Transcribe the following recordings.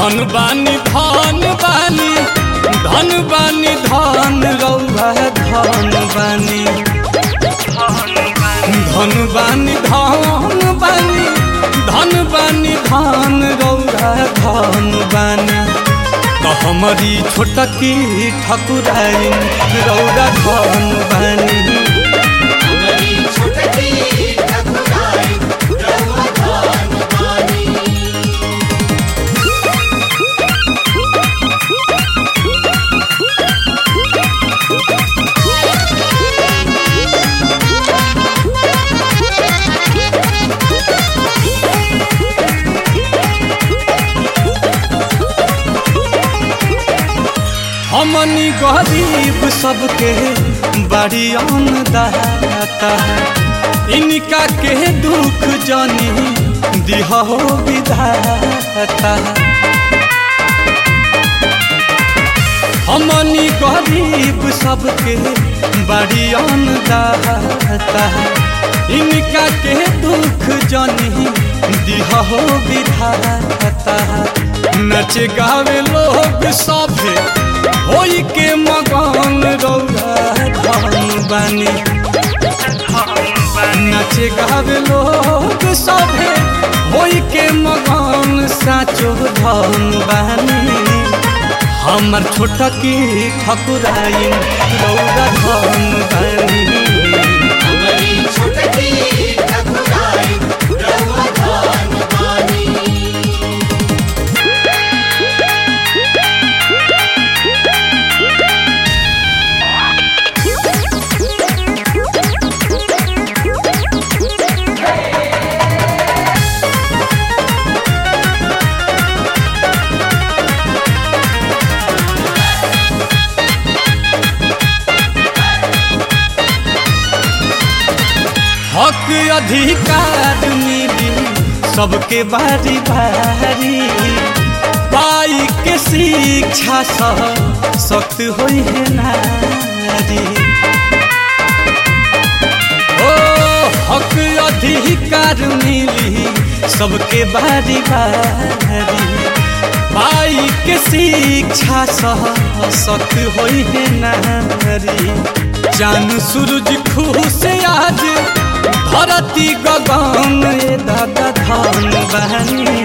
धन बानी धन बानी धन बानी धन रौआ धन बानी धन बानी धन बानी धन बानी धन रौआ धन बानी तो हमारी छोटकी ठकुराइन रौआ धन बानी हमारी छोटकी ठकुराई रउआ धन बानी हमनी गरीब सबके बड़ी अन्नदाता इनका के दुख जानी दिहो विधाता हमनी गरीब सबके बड़ी अन्नदाता इनका के दुख जानी दिहो विधाता नच गावे लोग सभे होई के मगन रौरा धन बानी नचे गावे लोग सभे होई के मगन साचो धन बानी हमर छोटकी ठकुराइन रौरा धन बानी हमारी छोटकी ठकुराई रउआ धन बानी हक अधिकार मिली सबके बारी बारी पाई के शिक्षा सह सख्त होई है नारी ओ हक अधिकार मिली सबके बारी बारी पाई के शिक्षा सह सख्त होई है नारी चांद सूरज खुश आज धरती गगन ए दादा धान बहनी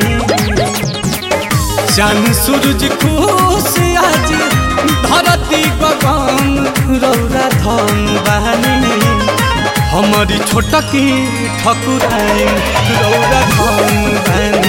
चांद सूरज खुश आज धरती गगन रौरा धन बहनी हमारी छोटकी ठकुराइन रौरा धन बहनी